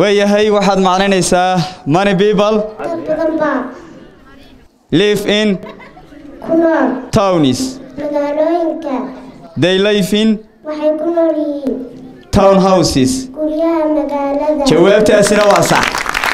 waayahay waxaad macnaynaysaa money people dad badan baa live in ku nool towns magaalooyinka they live in waxay ku nool yihiin town houses guryaha magaalada jawaabtaasina waa sax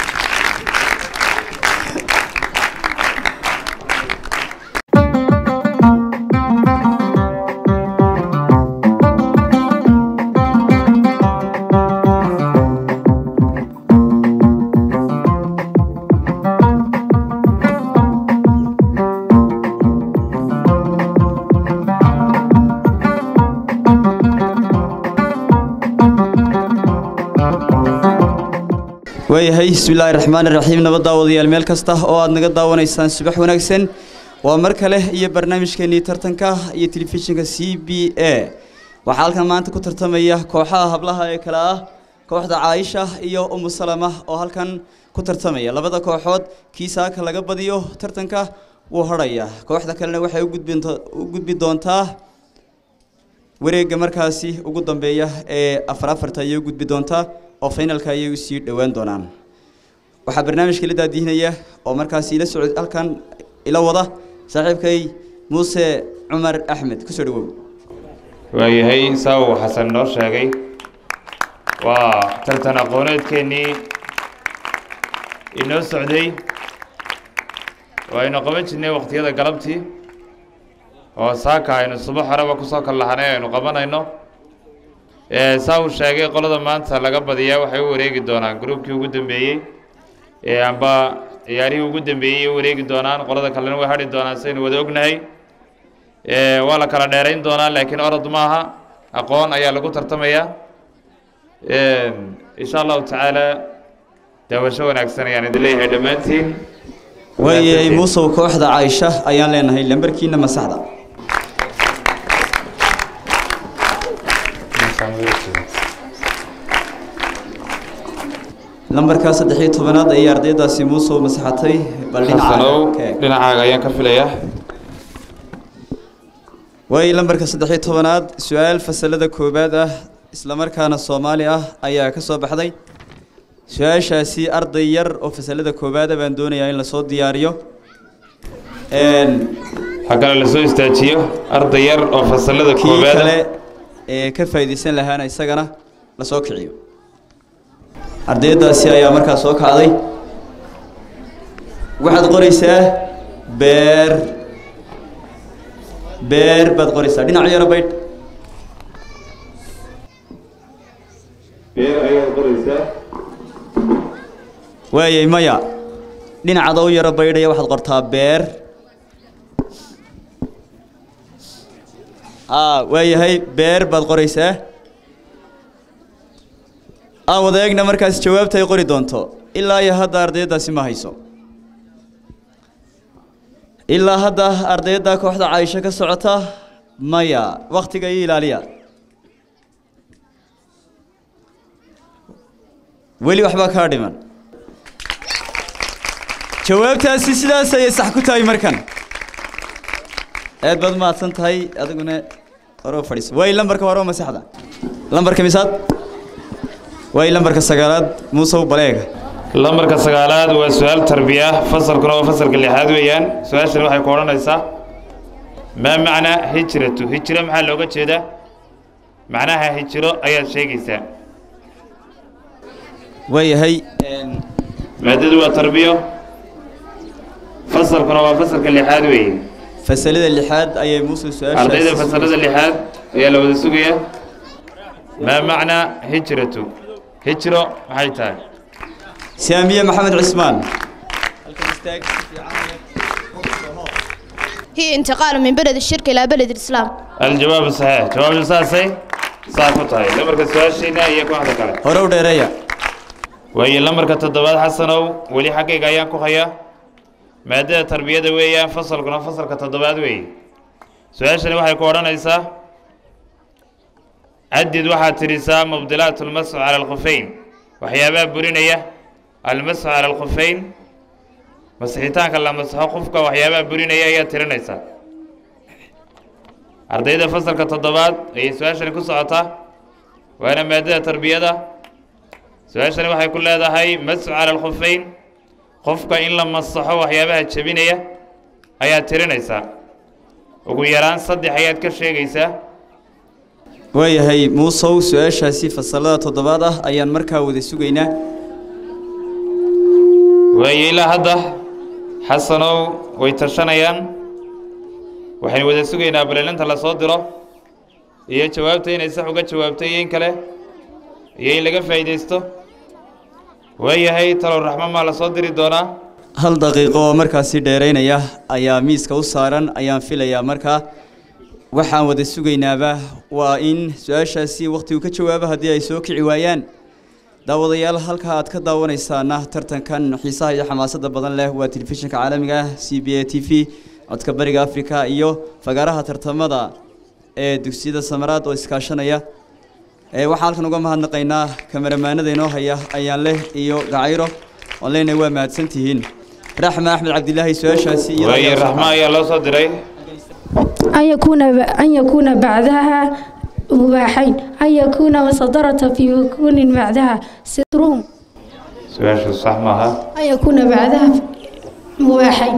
waayahay bismillaahi raxmaani raxiim nabad daawadayaal meel kasta oo aad naga daawanaysaan subax wanaagsan waa mar kale iyo barnaamijkeenii tartanka iyo telefishinka c b a waxaa halkan maanta ku tartamaya kooxaha hablaha ee kale ah kooxda caaisha iyo umu salama oo halkan ku tartamaya labada kooxood kii saaka laga badiyo tartanka wuu hadhaya kooxda kalena waxay u gudbin- u gudbi doontaa wareegga markaasi ugu dambeeya ee afar afarta ayay u gudbi doontaa oo finalka ayay usii dhowaan doonaan waxaa barnaamijka la daadihinaya oo markaasi ila socod halkan ila wada saaxiibkay muuse cumar axmed kusoo dhawow waayahay saa uu xasan noo sheegay waa tartan aqooneedkeennii inoo socday waaynu qaban jirnay wakhtiyada galabtii oo saaka aynu subax horeba kusoo kallahanay aynu qabanayno ee saa uu sheegay qolada maanta laga badiyaa waxay u wareegi doonaan gruubkii ugu dambeeyey ee amba ciyaarihii ugu dambeeyey ay u wareegi doonaan qolada kalena way hadhi doonaan saynu wada ognahay ee waa la kala dheerayn doonaa laakiin orod maaha aqoon ayaa lagu tartamayaa insha allahu tacaala daawasho wanaagsan ayaan idin leeyahay dhammaantiin waayahay muusow kooxda caaisha ayaan leenahay lambarkiina masaxda lambarka saddex iyo tobanaad ayay ardaydaasi muusow masaxatay bal xasanow dhinaca ka eeg. dhinacaaga ayaan ka filayaa waayo lambarka saddex iyo tobanaad su-aal fasalada koowaad ah islamarkaana soomaali ah ayaa ka soo baxday su-aashaasi arday yar oo fasalada koowaada baan doonayaa in lasoo diyaariyo Een, xaggana lasoo istaajiyo arday yar oo fasalada kii koobaada kale ee ka faa'iidaysan lahaana isagana lasoo kiciyo ardaydaasi ayaa markaa soo kacday waxaad qoraysaa beer beer baad qoraysaa dhinac yaro baydh beer ayaad qoraysaa waayay maya dhinacada u yaro baydhaya waxaad qortaa beer aa waayahay beer baad qoraysaa aan wada eegna markaas jawaabta ay qori doonto ilaa iyo hadda ardaydaasi ma hayso ilaa hadda ardayda kooxda caaisho ka socota maya waktiga iyo ilaaliya weli waxbaa kaa dhiman jawaabtaasi sidaas ayay sax ku tahay markan aad baad mahadsan tahay adiguna hore u fadhiiso waay lambarka hore u masaxda lambarka misaad waay lambarka sagaalaad muusow baleega lambarka sagaalaad waa su-aal tarbiya fasalkuna waa fasalka lixaad weeyaan su-aashani waxay ku odhanaysaa maa macnaa hijratu hijro maxaa looga jeedaa macnaha hijro ayaad sheegaysaa waayahay maadadu waa tarbiyo fasalkuna waa fasalka lixaad weeye fasalada lixaad ayay muusow ardayda su-aashaasi fasalada lixaad ayaa la wada sugayaa maa macnaa hijratu hijro maxay tahay saamiye maxamed cismaan هي انتقال من بلد الشرك إلى بلد الإسلام الجواب صحيح جواب saasay saa ku tahay lambarka su-aashiina iyo kooxda kale hore u dheereeya waayo lambarka toddobaad xasanow weli xaggayga ayaan ku hayaa maadada tarbiyada weeyaan fasalkuna fasalka toddobaad weeye su-aashani waxay ku odhanaysaa cadid waxaad tidhisaa mubdilaat almasxu cala alkhufeyn waxyaabaha burinaya almasxu cala alkhufeyn masixitaanka la masaxo qofka waxyaabaha burinaya ayaad tirinaysaa ardayda fasalka toddobaad ayay su-aashani ku socotaa waana maadada tarbiyada su-aashani waxay ku leedahay masxu cala alkhufeyn qofka in la masaxo waxyaabaha jebinaya ayaad tirinaysaa ugu yaraan saddex ayaad ka sheegaysaa waayahay muusow su-aashaasi fasalada toddobaad ah ayaan markaa wada sugaynaa waayo ilaa hadda xasanow way tashanayaan waxaynu wada sugaynaa balelinta la soo diro iyo jawaabta inay sax uga jawaabtay iyo in kale iyo in laga faa'iidaysto waayahay talow raxmo maa la soo diri doonaa hal daqiiqo oo markaasi dheeraynaya ayaa miiska u saaran ayaan filayaa markaa waxaan wada sugaynaaba waa in su-aashaasi wakhtigu ka jawaabo haddii ay soo kici waayaan daawadayaal halka aad ka daawanaysaana tartankan xiisaha iyo xamaasadda badan leh waa telefishinka caalamiga ah c b a t v codka bariga afrika iyo fagaaraha tartamada ee dugsiyada samaraad oo iskaashanaya ee waxaan halkan uga mahadnaqaynaa kameramaanada inoo haya ayaan leh iyo gacayro oon leenahay waa mahadsantihiin raxma axmed cabdilaahi su-aashaasi iyada waayo ayaa soo raxmo ayaa loo soo diray أن يكون أن يكون بعدها مباحين أن يكون مصدرة في يكون بعدها سترهم su-aashu sax maaha أن يكون بعدها مباحين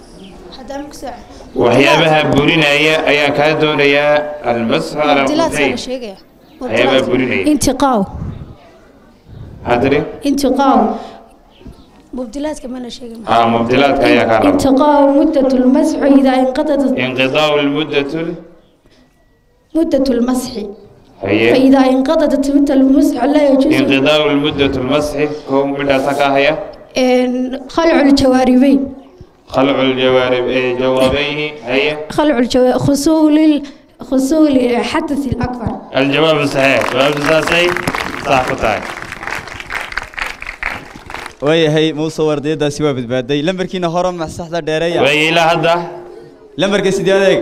waxyaabaha burinaya ayaa kaa doonayaa almasxu cala alkhufeyn waxyaabaha burinaya انتقاو maxaa tiri انتقاو مبدلات كمان شيء aa mubdilaadka ayaa kaa raba انتقاو مدة المسح إذا انقضت inqidaau lmuddatu مدة المسح haye فإذا انقضت مدة المسح لا يجوز inqidaau lmuddatu lmasxi kow midhaasa ka haya إن خلع الجواربين khalcu ljawaarib ee jawaabayni haye خلع الجو... خصول ال- خصول الحدث الأكبر aljawaabu saxiix jawaabtu saasay sax ku tahay waayahay muuse wardiyadaasi waa badbaaday lambarkiina hore masaxda dheereeya waayo ilaa hadda lambarka sideed eeg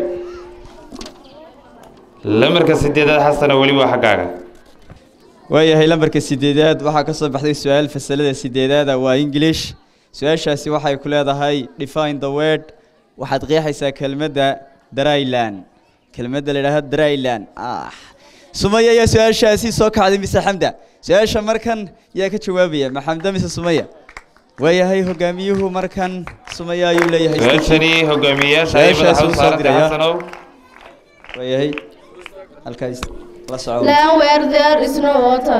lamarka sideedaad xasana weli waa xaggaaga waayahay lambarka sideedaad waxaa ka soo baxday su-aal fasalada sideedaada waa english su-aashaasi waxay ku leedahay define the word waxaad qeexaysaa kelmadda dryland kelmadda la yidhaahdo dryland ah sumaya ayaa su-aashaasi soo kacday mise xamda su-aasha markan yaa ka jawaabaya ma xamda mise sumaya waayahay hogaamiyuhu markan sumaya ayuu leeyahay su-aashani hogaamiyeyaasha ay Su-aashaasi madaxa u wuu soo saarantay diraya. xasanow waayahay halkaas la soco Land where there is no water.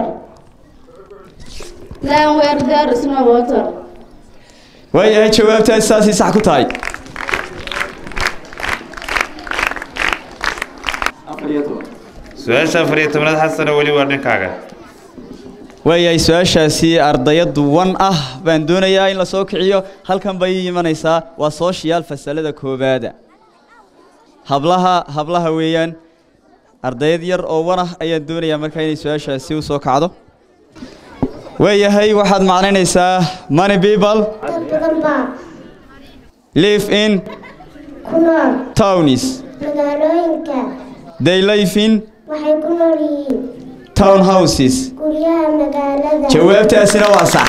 Land where there is no water. waayahay jawaabtaasi saasay sax ku tahay su-aasha afar iyo tobnaad xasana weli waa dhinkaaga waayahay su-aashaasi ardayad wan ah baan doonayaa in la soo kiciyo halkan bay ii imanaysaa waa sooshiyaal fasalada koowaada hablaha hablaha weeyaan ardayad yar oo wan ah ayaan doonayaa markaa inay su-aashaasi u soo kacdo waayahay waxaad macnaynaysaa money people dad badan baa live in ku nool towns magaalooyinka they live in waxay ku nool yihiin town houses guryaha magaalada jawaabtaasina waa sax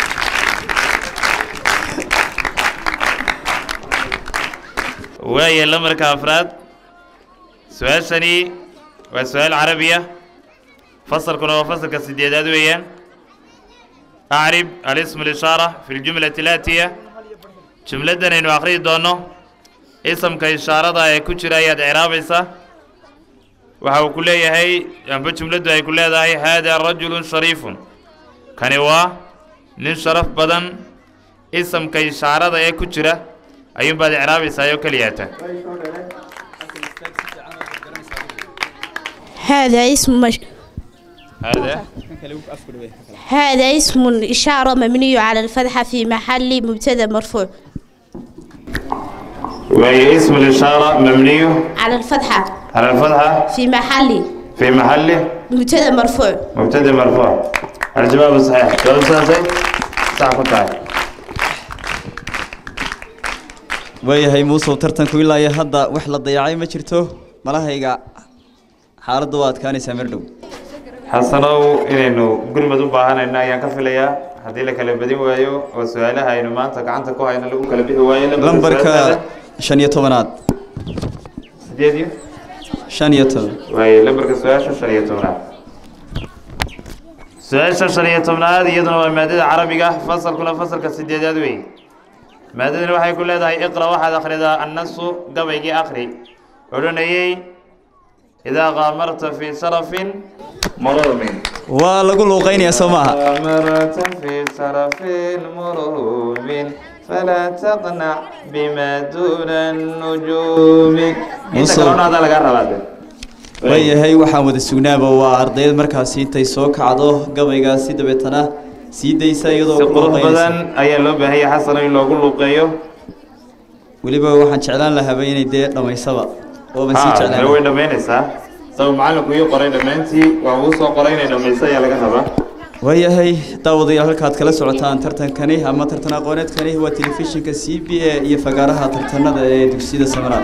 waayo lamarka afraad su-aashani waa su-aal carabiya fasalkuna waa fasalka sideedaad weeyaan acrib alismu lishaara fi ljumlati laatiya jumladdan aynu akhriyi doonno isamka ishaarada ee ku jira ayaad icraabaysaa waxa uu ku leeyahay amba jumladdu ay ku leedahay haadaa rajulun shariifun kani waa nin sharaf badan isamka ishaarada ee ku jira ayuunbaad icraabaysaa oo keliyaata هذا اسم مش... هذا هذا اسم إشارة مبني على الفتحة في محل مبتدأ مرفوع وهي اسم الإشارة مبني على الفتحة على الفتحة في محل في محل مبتدأ مرفوع مبتدأ مرفوع الجواب صحيح جواب صحيح صح كنت waayahay muusow tartanku ilaa iyo hadda wax la dayacay ma jirto malahayga xaaladda waa adkaanaysaa mar dhow xasanow inaynu gurmad u baahanayno ayaan ka filayaa haddii la kala badin waayo oo su-aalaha aynu maanta gacanta ku hayno lagu kala bixi waayo lambarka shan iyo tobanaad sideed iyo shan iyo toban waaye lambarka su-aasha shan iyo tobnaad su-aasha shan iyo tobnaad iyaduna waa maadada carabiga fasalkuna fasalka sideedaad wey maadadani waxay ku leedahay iqra waxaad akhridaa annasu gabaygii akhri odhanayey idaa qaamarta fii sharafin murumin waa lagu luuqaynayaa soo maaha qaamarta fii sharafin murumin falaa taqnac bima duuna nujuumi inta Musul. kalena adaa lagaa rabaa de waayahay waxaan wada sugnaaba waa ardayd markaasi intay soo kacdo gabaygaasi dabeetana sii daysa iyadoo si ku qurux luuqaynaysa badan ayaa loo baahan yahay xasano in loogu luuqeeyo weliba waxaan jeclaan lahaaba inay dee dhammaysaba ooban sii haa jeclaan dee way dhammaynaysaa sabab macallinku ii qoray dhammaantii waa uu soo qoray inay dhammayso ayaa laga rabaa waayahay daawadayaal halkaad kala socotaan tartankani ama tartan aqooneedkani waa telefishinka c b a iyo fagaaraha tartanada ee dugsiyada samaraad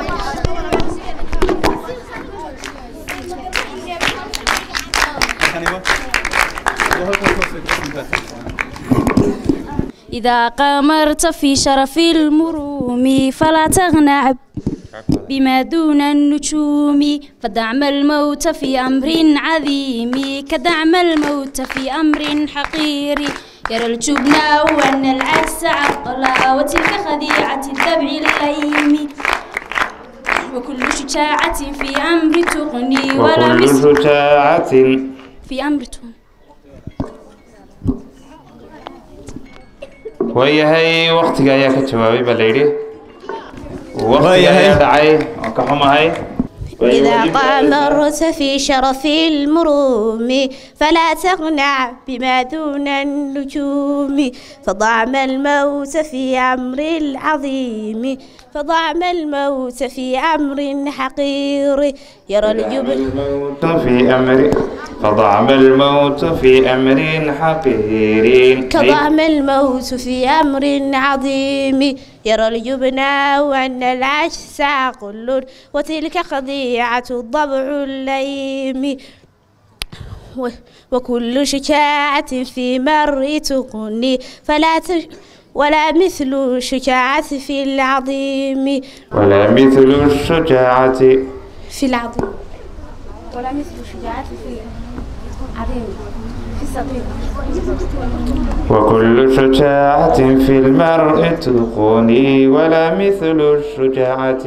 إذا قامرت في شرف المروم فلا تغنع بما دون النجوم فدعم الموت في أمر عظيم كدعم الموت في أمر حقير يرى الجبن وأن العكس عقلا وتلك خديعة الذبع الليم وكل شجاعة في أمر تغني ولا وكل مثل شجاعة في أمر تغني waayahay waktiga ayaa ka jawaabay baa la yidhi waktiga Waayahay. ayaa dhacay oo ka xumahay إذا قامرت في شرف المروم فلا تقنع بما دون النجوم فضعم الموت في أمر العظيم فضعم الموت في أمر حقير يرى الجبن الموت في أمر فضعم الموت في أمر حقير كضعم الموت في أمر عظيم يرى الجبن وأن العجز عقل وتلك خديعة الضبع الليم و- وكل شجاعة في مر تغني فلا تش ولا مثل شجاعة في العظيم ولا مثل الشجاعة في العظيم ولا مثل شجاعة في العظيم في الصغير وكل شجاعة في المرء تغني ولا مثل الشجاعة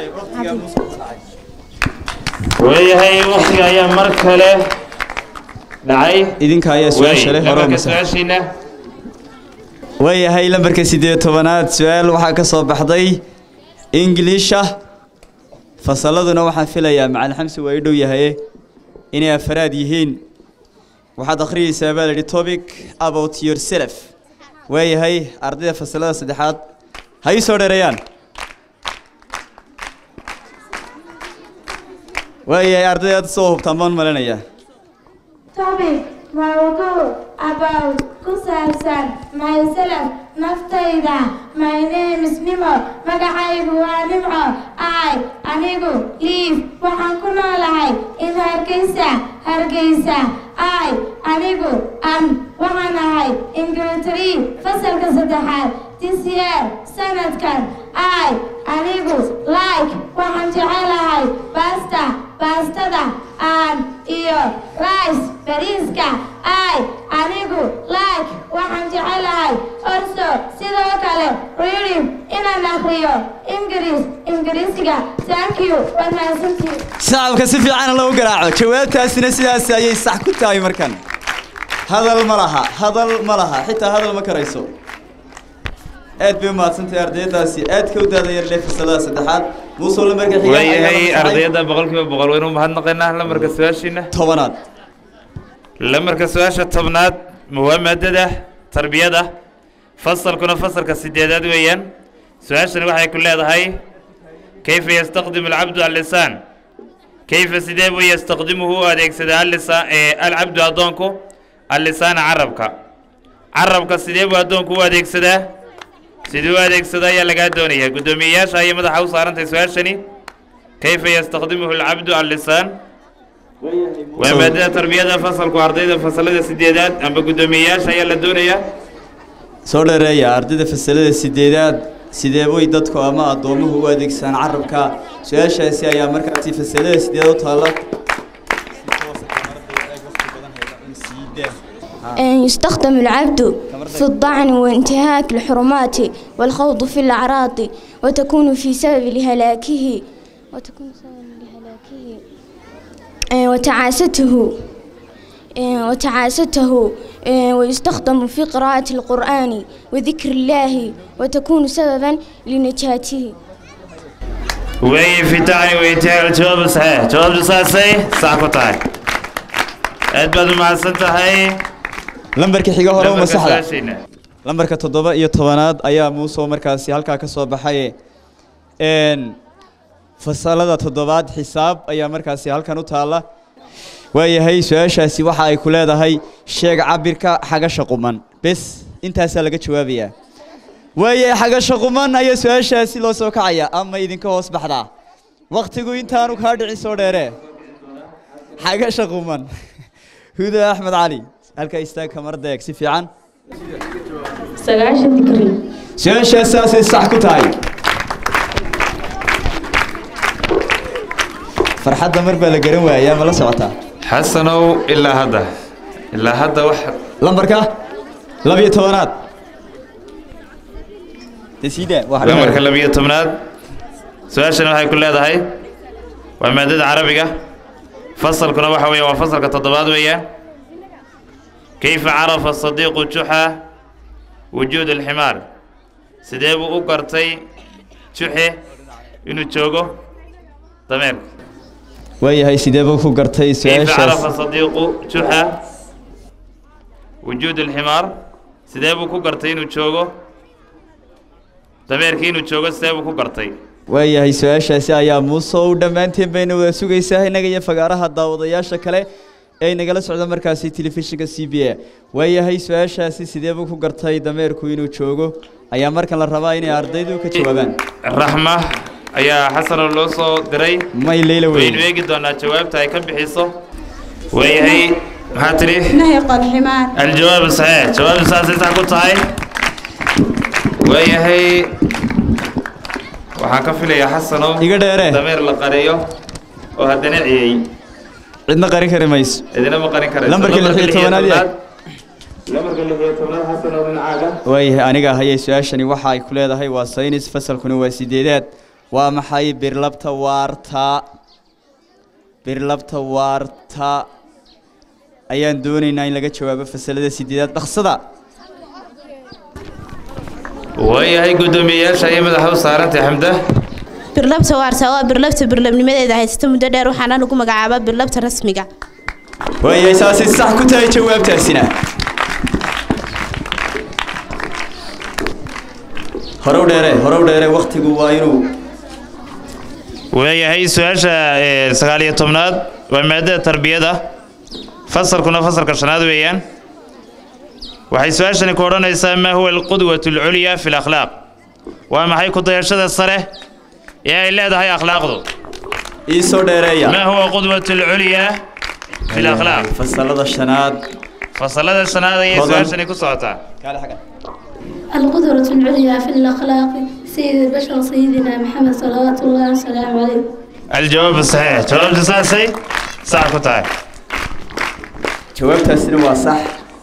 ويهي وقتي يا مركلة dhacay idinka ayaa su-aasha leh hore marka mase su-aashiina waayahay lambarka sideed tobanaad su-aal waxaa ka soo baxday ingiliisha fasalladuna waxaan filayaa macalin xamsi waa i dhow yahaye inay afaraad yihiin waxaad akhriyeysaa baa la yidhi topic about yourself waayahay ardayda fasalada saddexaad ha ii soo dheereeyaan waayahay ardayda aad soo hubtaan baan malinayaa topic mawduuc about ku saabsan myself naftayda my name is nimo magacaygu waa nimco i anigu liif waxaan ku noolahay in hargeysa hargeysa i anigu an waxaan ahay ingilitary fasalka saddexaad this year sanadkan i anigu like waxaan jecelahay basta baastada aan iyo rice bariiska i anigu like waxaan jecelahay also sidoo kale reading inaan akhriyo ingiriis ingiriisiga thank you waad mahadsantihiin shacabka si fiican loogu garaaco jawaabtaasina sidaas ayay sax ku tahay markan hadal ma laha hadal ma laha xitaa hadal ma karayso aad bay umahadsantahay ardaydaasi aad ka u daadayar leh fasalada saddexaad muusoo lambarka xiga ayaa waayahay la fasaxay. ardayda boqolkiiba boqol waynu mahadnaqaynaa lamarka su-aashiina tobanaad lamarka su-aasha tobnaad waa maadada tarbiyada fasalkuna fasalka sideedaad weeyaan su-aashani waxay ku leedahay kayfa yastaqdimu alcabdu allisaan kayfa sidee buu yastaqdimuhu u adeegsadaa allisaan ee alcabdu addoonku allisaana carabka carabka sidee buu addoonku u adeegsadaa siduu u adeegsadaa ayaa lagaa doonayaa guddoomiyeyaasha ayay madaxa u saarantahay su-aashani kayfa yastaqdimuhu alcabdu allisaan waa maadada tarbiyada fasalku ardayda fasalada sideedaad amba guddoomiyeyaasha ayaa la doonayaa soo dheereeya ardayda fasalada sideedaad sidee bay dadku ama addoomuhu u adeegsadaan carabka su-aashaasi ayaa markaasi fasalada sideedaad u taalla يستخدم العبد في الطعن وانتهاك الحرمات والخوض في الأعراض وتكون في سبب لهلاكه وتكون سبب لهلاكه آه، وتعاسته آه، وتعاسته آه، ويستخدم في قراءة القرآن وذكر الله وتكون سببا لنجاته وي في تعني وينتهي الجواب صحيح جواب ساسي صح كتاي أدبد مع هاي lambarka xiga hore uma saxda ساشينا lambarka toddoba iyo tobanaad ayaa muusoo markaasi halkaa ka soo baxay n fasalada toddobaad xisaab ayaa markaasi halkan u taalla waayahay su-aashaasi waxa ay ku leedahay sheeg cabirka xagasha quman bes intaasaa laga jawaabayaa waayahay xagasha quman ayaa su-aashaasi loo soo kacaya ama idinka hoos baxdaa waktigu intaanu kaa dhicin soo dheere xagasha quman huda axmed cali halkaa istaag kamarada eeg si fiican sagaashan digri su-aashaas saasay sax ku tahay farxadda mar baa la garan waayaa ma la socotaa حسنوا إلا هذا إلا هذا واحد lambarka labiyo tobanaad desida lambarka labiyo tobnaad su-aashana waxay ku leedahay waa maadada carabiga fasalkuna waxa weeye waa fasalka toddobaad weeyaan kayfa carafa sadiiqu juxa wujuud alximaar sidee buu u gartay juxe inuu joogo dameerka waayahay sidee buu ku gartay كيف عرف su-aashaas صديق جحا وجود الحمار sidee buu ku gartay inuu joogo dameerkii inuu joogo sidee buu ku gartay waayahay su-aashaasi ayaa muuse u dhammaanteen bayna wada sugaysaa innaga iyo fagaaraha daawadayaasha kale ee nagala socda markaasi telefishinka c b a waayahay su-aashaasi sidee buu ku gartay dameerku inuu joogo ayaa markan la rabaa inay ardaydu ka jawaabaan raxma ayaa xasanoo loo soo diray may leyla weyn waynu eegi doonaa jawaabta ay ka bixiso waayahay maxaa tidhi نهق الحمار الجواب صحيح جواب saasay sax ku tahay waayahay waxaan ka filayaa xasanow iga dheere dameer la qariyo oo haddana ciyey cidna qarin kari mayso idina ma qarin karayso Lambarka lix iyo tobanaad yahay. lambarka lix iyo tobanaad xasanow dhinacaaga waayahay aniga hayay su-aashani waxa ay ku leedahay waa saynis fasalkuna waa sideedaad waa maxay birlabta waarta birlabta waarta ayaan doonaynaa in laga jawaabo fasalada sideedaad dhaqsada waayahay guddoomiyeyaasha ayay madaxa u saarantay xamda birlabta waarta waa birlabta birlabnimadeeda haysata muddo dheer waxaana lagu magacaabaa birlabta rasmiga waayahay saasay sax ku tahay jawaabtaasina horow dheere horow dheere waktigu waa inuu waayahay su-aasha ee, sagaal iyo tobnaad waa maadada tarbiyada fasalkuna fasalka shanaad weeyaan waxay su-aashani ku odhanaysaa maa huwa alqudwatu alculya fi lakhlaaq waa maxay ku dayashada sare ee ay leedahay akhlaaqdu ii soo dheereeya maa huwa qudwatu alculya fi lakhlaaq fasalada shanaad fasalada shanaad ayay Hodan. su-aashani ku socotaa القدرة العليا في الأخلاق سيد البشر سيدنا محمد صلوات الله وسلامه عليه aljawaab saxiix jawaabta saasay sax ku tahay jawaabtaasina waa sax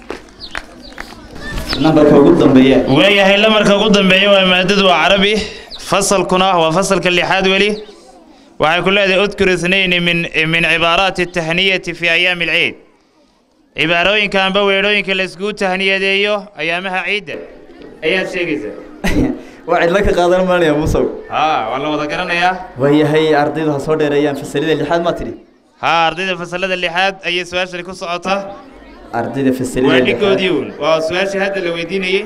nambarka ugu dambeeya waayahay lamarka ugu dambeeya waa maadadu waa carabi fasalkuna waa fasalka lixaad weli waxay ku leedahay udkur ithnayni min min cibaaraati atahniyati fi ayaami alciid cibaarooyinka amba weedhooyinka la iskugu tahniyadeeyo ayaamaha ciidda ayaad sheegaysaa waa cidlo ka qaadan maanaya musow haa waa la wada garanayaa waayahay ardaydu ha soo dheereeyaan fasalada lixaad maa tidhi haa ardayda fasalada lixaad ayay su-aashani ku socotaa ardayda fasalada waa lixaad dhigoodii uun waa su-aashii hadda la weydiinayey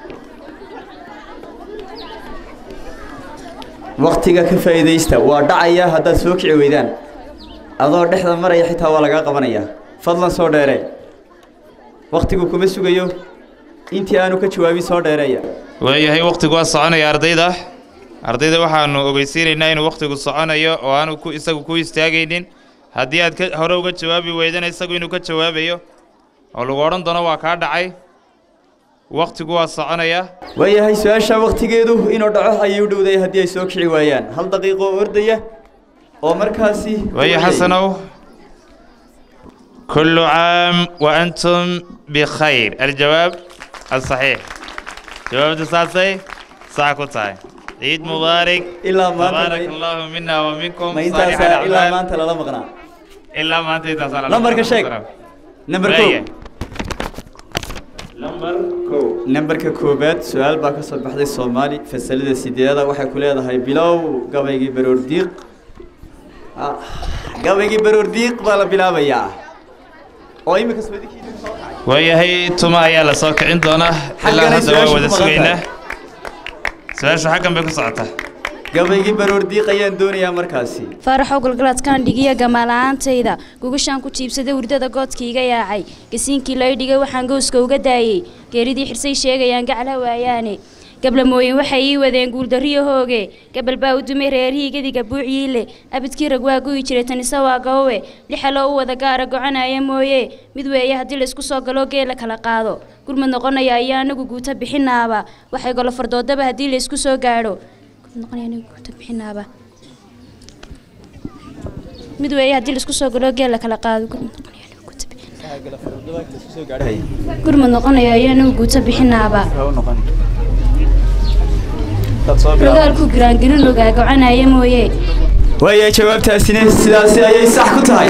waktiga ka faa'iidaysta waa dhacaya haddaad soo kici weydaan adoo dhexda maraya xitaa waa lagaa qabanayaa fadlan soo dheere waktigu kuma sugayo intii aanu ka jawaabin soo dheereeya waayahay waktigu waa soconaya ardayda ardayda waxaanu ogeysiinaynaa inuu waktigu soconayo oo aanu ku isagu ku istaagaynin haddii aad ka hore uga jawaabi weydana isagu inuu ka jawaabayo oo lagu odhan doono waa kaa dhacay waktigu waa soconaya waayahay su-aasha waktigeedu inuu dhaco ayay u dhowday haddii ay soo kici waayaan hal daqiiqo oo ordaya oo markaasi waayo xasanow كل عام وأنتم بخير الجواب الصحيح جواب تصاصي صح كتاي عيد مبارك إلا ما أنت تبارك ما- الله منا ومنكم ma صالح intaasaa ilaa الأعمال maanta lala maqnaa إلا ما أنت تصل lambarka sheeg number Weeye. ko nambarka koobaad su-aal baa ka soo baxday soomaali fasalada sideedada waxay ku leedahay bilow gabaygii baroor diiq Ah, gabaygii baroor diiq baa la bilaabayaa oo imika soodigii waayahay tuma ayaa la soo kicin doonaa ilaa Xagganay hadda waa su-aashu wada ku maqan sugaynaa tahay. su-aashu xaggan bay ku socotaa gabaygii baroor diiq ayaan doonayaa markaasi faaraxow galgaladkaan dhigiya gamaala'aantayda gugashaan ku jiibsaday hurdada goodka iga yaacay gasiinkii lay dhigay waxaan gowska uga daayey geeridii xirsay sheegayaan gacla waayaane gablamooyin waxay ii wadeen guuldarriyo hooge gabal baa u dumay reerihii gediga buucyiile abidkii rag waa guyi jiray tanise waa gabowe lixaloo u wada gaara gocanaya mooye mid weeye haddii laysku soo galo geela kala qaado gurmad noqonaya ayaa anagu guuta bixinaaba waxay golo fardoodaba haddii laysku soo gaadho Gurmad noqonaya anagu guuta bixinaaba mid weeye haddii laisku soo galo geela kala qaado gurmad noqonaya anagu guuta bixinaaba gurmad noqonaya ayaa anagu guuta bixinaaba rogaalku giraangirin ogaa gocanaya mooye waaya jawaabtaasina sidaasi ayay sax ku tahay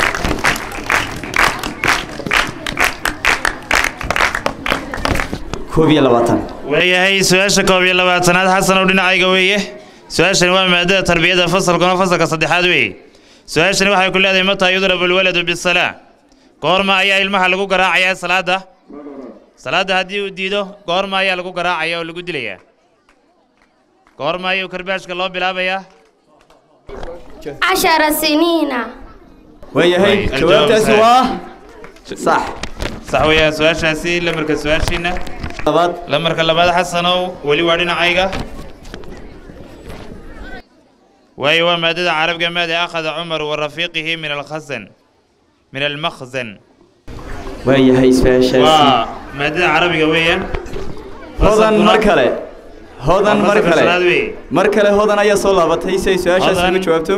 koob iyo labaatan waayahay su-aasha koob iyo labaatanaad xasanow dhinacayga weeye su-aashani waa maadada tarbiyada fasalkuna fasalka saddexaad weeye su-aashani waxay ku leedahay mataa yudrabu alwaladu bisalaa goorma ayaa ilmaha lagu garaacayaa salaada salaada haddii uu diido goorma ayaa lagu garaacaya oo lagu dilayaa goorma ayuu karbaashka loo bilaabayaa عشر سنين waayahay Way, jawaabtaasi aljawaab waa sax sax weeyaan su-aashaasi lamarka su-aashiina labaad lamarka labaad xasanow weli waa dhinacayga waayo waa maadada carabiga maada akhada cumar wa rafiiqihi min alkhasan min almakhzan waayahay su-aashaasi waa maadada carabiga weeyaan hodan mar kale hodan Waa mar fasalka kale shanaad weeye. mar kale hodan ayaa soo laabatay si ay su-aashaasi Hodan. uga jawaabto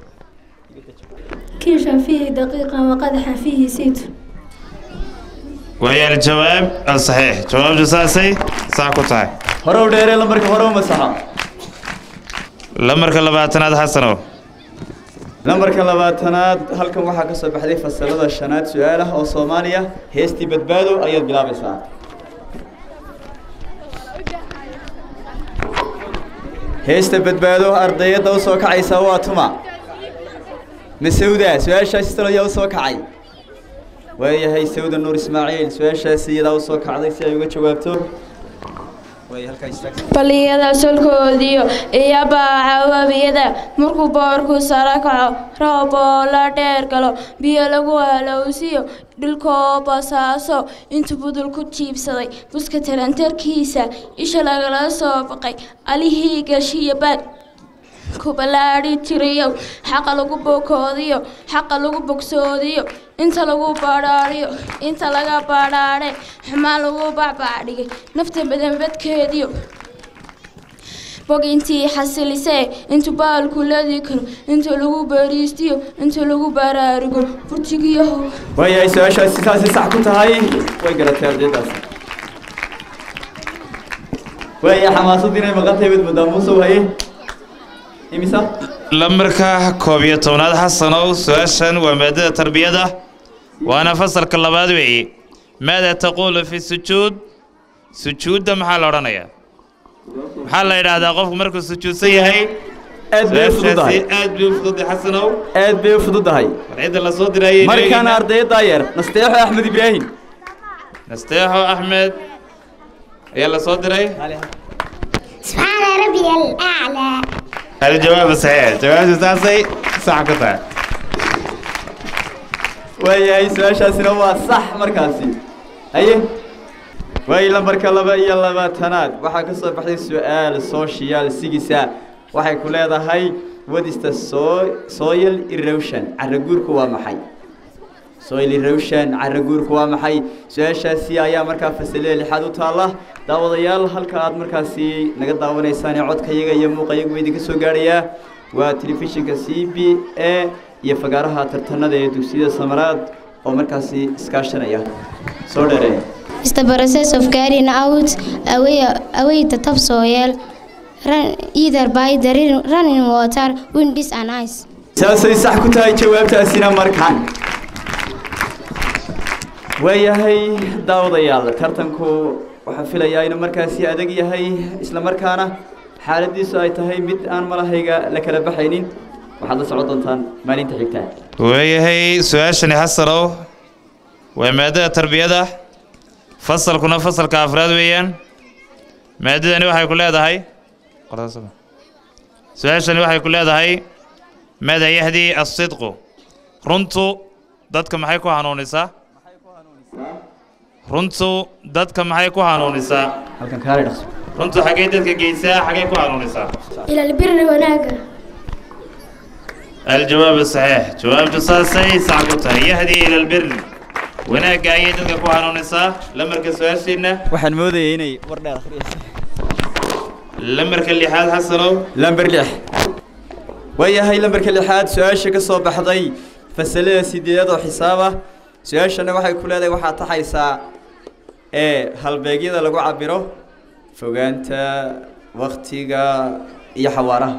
كيشا فيه دقيقة وقدحا فيه زيت waayo aljawaab alsaxiix jawaabtu saasay saa ku tahay hore u dheeree lambarka hore u masaxa lamarka labaatanaad xasanow lambarka labaatanaad halkan waxaa ka soo baxday fasalada shanaad su-aal ah oo soomaaliya heestii badbaado ayaad bilaabaysaa heesta badbaado ardayadda u soo kacaysa waa tuma masawda su-aashaasi talo ayaa u soo kacay waayahay sawda nuur ismaaciil su-aashaasi iyadaa u soo kacday si ay uga jawaabto way halkaa istaag baliyada solkoodiyo iyo baaca webiyada markuu boorku sara kaco roob oo la dheer galo biyo lagu halowsiyo dhulkoo basaaso intuu budul ku jiibsaday buska tarantarkiisa isha lagala soo baqay alihii gashiyo baad ku ballaadhi jirayow xaqa lagu bokoodiyo xaqa lagu bogsoodiyo inta lagu badhaadhiyo inta laga badhaadhe xumaan lagu bacbaacdhigay nafta badanbadkeediyo bog intii xasilisee intuu baalku ladi karo inta lagu bariistiyo inta lagu baraarugo burjigiyahow waayahay su-aashaasi saasi sax ku tahay way garatay ardaydaasi waaya xamaasadii inay maqan tahay baad moodaa muusow haye imisa lamarka koob iyo tobnaad xasanow su-aashan waa maadada tarbiyada waana fasalka labaad weeye maada taquulu fi sujuud sujuudda maxaa la odhanayaa maxaa la yidhaahdaa qofku markuu sujuudsan yahay aad bay u fududahay su-aashaasi aad bay u fududay xasanow aad bay u fududahay war cidda la soo dirayay markaana ardayaddaa yar nasteexo axmed ibraahim nasteexo axmed ayaa la soo diray سبحان ربي الأعلى الجواب صحيح جواب ساسي صح كتا waayahay su-aashaasina waa sax markaasi haye waayo lambarka laba iyo labaatanaad waxaa ka soo baxday su-aal social sigisa waxay ku leedahay what is the so- soil erosion caraguurku waa maxay soil erosion caraguurku waa maxay su-aashaasi ayaa markaa fasalada lixaad u taalla daawadayaal halka aad markaasi naga daawanaysaan ee codkayaga iyo muuqayagu idinka soo gaadhayaa waa telefishinka c b a iyo fagaaraha tartanada ee dugsiyada samaraad oo markaasi iskaashanaya soo dheereeya is the process of carrying out away, away the topsoil run, either by the rain- running water, winds and ice. saasay sax ku tahay jawaabtaasina markaan waayahay daawadayaal tartanku waxaa filayaa inuu markaasi adag yahay isla markaana xaaladiisu ay tahay mid aan malahayga la kala baxaynin waxaad la socon doontaan maalinta xigta waayahay su-aashani xasanow waa maadada tarbiyada fasalkuna fasalka afraad weeyaan maadadani waxay ku leedahay su-aashani waxay ku leedahay maada yahdi asidqu runtu dadka maxay ku hanuunisaa runtu dadka maxay ku hanuunisaa halkan kaale dhaqso runtu xaggay dadka geysaa xaggay ku hanuunisaa إلى البر وناقة الجواب صحيح جواب تصاصي ساعكوتا يهدي إلى البر وناقا أي دلك كو هانونيسا لمركز سؤال سينا waxaan moodayay inay war dheer akhriyayso لمركز اللي حال حسنو lamber lix waayahay lamberka lixaad su-aasha ka soo baxday fasalada sideedaad oo xisaab ah su-aashana waxay ku leedahay waxaad taxaysaa ee halbeegyada lagu cabiro fogaanta waktiga iyo xawaaraha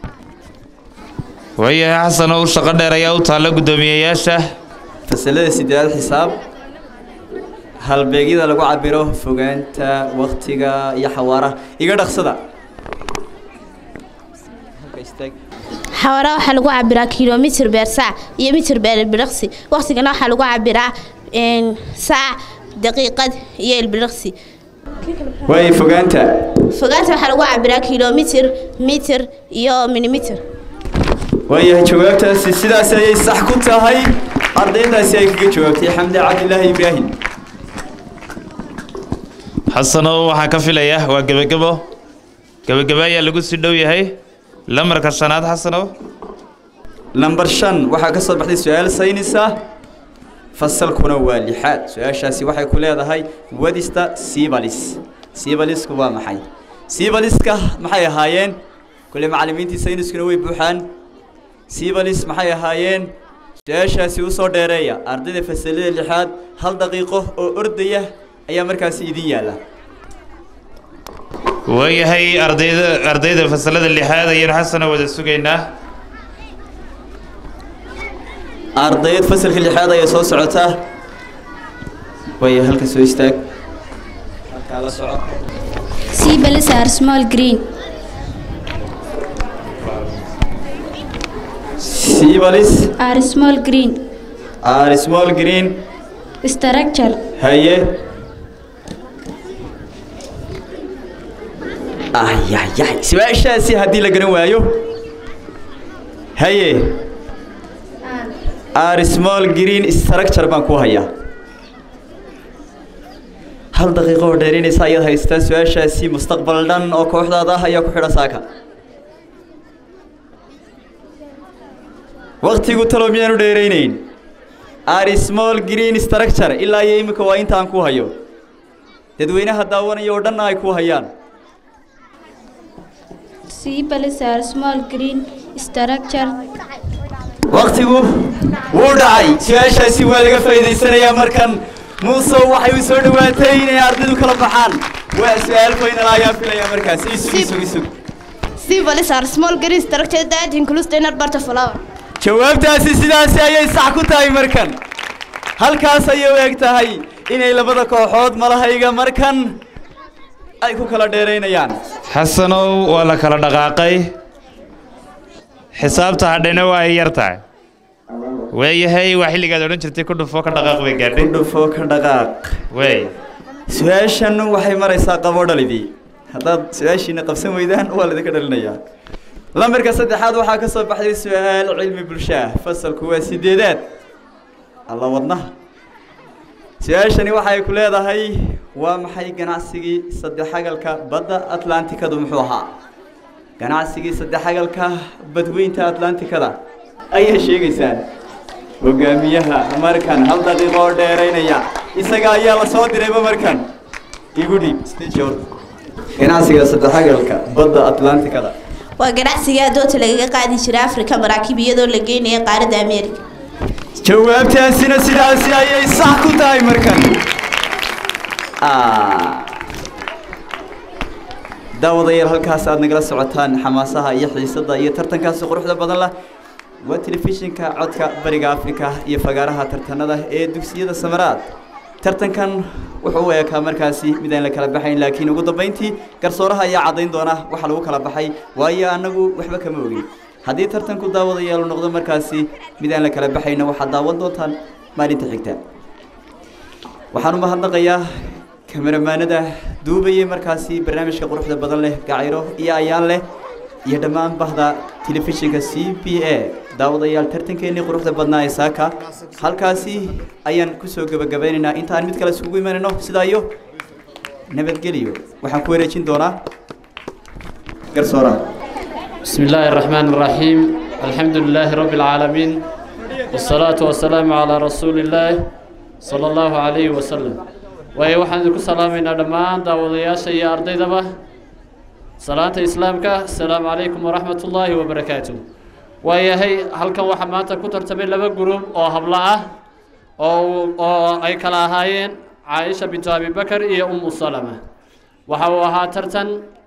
ويا حسنو شقة دير يا وطالة قدومية ياشا fasalada sideedaad xisaab halbeegyada lagu cabiro fogaanta waktiga iyo xawaaraha iga dhaqsada xawaaraha waxaa lagu cabiraa kilomitr beer saac iyo mitr beer ilbiriqsi waqtigana waxaa lagu cabiraa een, saac daqiiqad iyo ilbiriqsi waayo fogaanta fogaanta waxaa lagu cabiraa kilomitr mitr iyo milimitr waayahay jawaabtaasi sidaas ayay sax ku tahay ardaydaasi ay kaga jawaabtay xamdi cabdilaahi ibraahim حسنو waxaa ka filaya waa gebagebo gebagebo ayaa lagu sii dhow yahay lamarka shanaad xasanow lambar shan waxaa ka soo baxday su-aal saynisa fasalkuna waa lixaad su-aashaasi waxay ku leedahay wadista sibalis sibalisku waa maxay sibaliska maxay ahaayeen kule macallimiintii sayniskuna way buuxaan sibalis maxay ahaayeen su-aashaasi usoo dheereeya ardayda fasalada lixaad hal daqiiqo oo ordaya ayaa markaasi idin yaalla waayahay ardayda ardayda fasalada lixaad ayaynu xasano wada sugaynaa ardayd fasalka lixaad ayaa soo socotaa waaya halka soo istaag halkaa la soco Seabells are small green. sibalis Are small green. are small green Structure. haye ayayay su-aashaasi haddii la garan waayo haye are small green structure baan ku hayaa hal daqiiqo oo dheerinaysa ayaad haystaa su-aashaasi mustaqbal dhan oo kooxdaada ah ayaa ku xidha saaka waktigu talo miyaanu dheeraynayn are small green structure ilaa iyo iminka waa intaan ku hayo dadweynaha daawanaya oo dhanna ay ku hayaan Seabells are small green structure. waktigu wuu dhacay su-aashaasi waa laga faa'iidaysanayaa markan muuse waxay u soo dhowaatay inay ardaydu kala baxaan waa su-aal faynal ayaa filaya markaas isug isug isug Seabells are small green structure that includes the inner part of flower. jawaabtaasi sidaasi ayay sax ku tahay markan halkaas ayay u eg tahay inay labada kooxood malahayga markan ay ku kala dheeraynayaan xasanow waa la kala dhaqaaqay xisaabta hadhayna waa ay yar tahay waayahay waa xilligaad odhan jirtay ku dhufo ka dhaqaaq bay gaadhay dhufo ka dhaqaaq waay su-aashan waxay maraysaa qabo dhalidii haddaad su-aashiina qabsan weydaan waa laidinka dhalinayaa lambarka saddexaad waxaa ka soo baxday su-aal cilmi bulshaa fasalku waa sideedaad alla wadnaha su-aashani waxay ku leedahay waa maxay ganacsigii saddexagalka badda atlantikadu muxuu ahaa ganacsigii saddexagalka badweynta atlantikada ayay sheegaysaan hogaamiyaha markan hal daqiiqo oo dheeraynaya isaga ayaa la soo dirayba markan igu dhiib stjor ganacsiga saddexagalka badda atlantikada waa ganacsiga adoonta lagaga qaadi jiray afrika maraakiib iyadoo la geynaya qaaradda ameerika jawaabtaasina sidaasi ayay sax ku tahay markan Ah. daawadayaal halkaas aad nagala socotaan xamaasaha iyo xiisada iyo tartankaasi quruxda badan lah waa telefishinka codka bariga afrika iyo fagaaraha tartanada ee dugsiyada samaraad tartankan wuxuu u eekaa markaasi mid aan la kala baxayn laakiin ugu dambayntii garsooraha ayaa caddayn doona waxa lagu kala baxay waayo annagu waxba kama ogin haddii tartanku daawadayaal uu noqdo markaasi mid aan la kala baxayna waxaad daawan doontaan maalinta xigta waxaan u mahadnaqayaa kameramaanada duubayay markaasi barnaamijka quruxda badan leh gacayro iyo ayaan leh iyo dhammaan bahda telefishinka c b a daawadayaal tartankeennii quruxda badnaa ee saaka halkaasi ayaan kusoo gebagabaynaynaa intaan mid kale isugu imanayno sidaa iyo nabadgeliyo waxaan ku wareejin doonaa garsooraha بسم الله الرحمن الرحيم الحمد لله رب العالمين والصلاة والسلام على رسول الله صلى الله عليه وسلم waayo waxaan idinku salaamaynaa dhammaan daawadayaasha iyo ardaydaba salaanta islaamka asalaamu calaykum waraxmat ullaahi wabarakaatu waayahay halkan waxaa maanta ku tartamay laba gurub oo hablo ah oo oo ay kala ahaayeen caaisha bintu abibakar iyo umu salama waxa uu ahaa tartan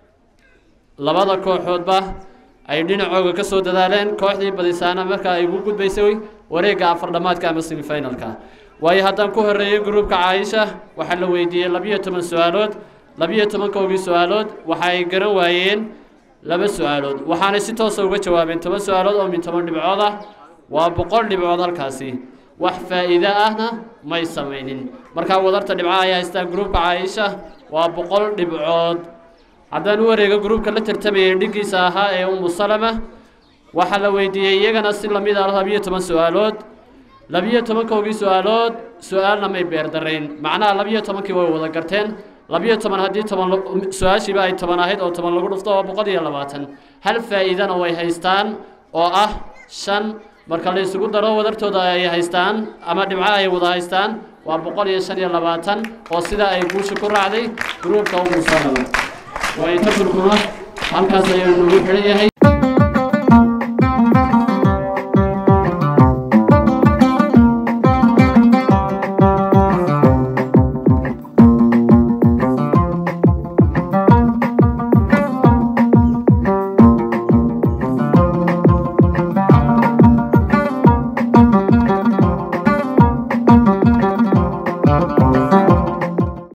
labada kooxoodba ay dhinacooga ka soo dadaaleen kooxdii badisaana marka ay ugu gudbaysay wareegga afardhamaadka ama semifinalka waayo haddaan ku horreeyey gruubka caaisha waxaa la weydiiyey labiyo toban su-aalood labiyo tobankoogii su-aalood waxa ay garan waayeen laba su-aalood waxaanay si toosa uga jawaabeen toban su-aalood oo min toban dhibcood ah waa boqol dhibcood halkaasi wax faa'iido ahna may samaynin markaa wadarta dhibcaha ay haystaan gruubka caaisha waa boqol dhibcood haddaan u wareego gruubka la tartamayay dhiggiisa ahaa ee umu salama waxaa la weydiiyey iyagana si lamid ah labiyo toban su-aalood labiyo tobankoogii su-aalood su-aalna may beerdarayn macnaha labiyo tobankii way wada garteen labiyo toban haddii toban su-aashiiba ay toban ahayd oo toban lagu dhufto waa boqol iyo labaatan hal faa'iidana way haystaan oo ah shan marka la isugu daro wadartooda ay haystaan ama dhibcaha ay wada haystaan waa boqol iyo shan iyo labaatan oo sidaa ay guusha ku raacday gruubka umu salama way tartankuna halkaas ayuu nagu xidhan yahay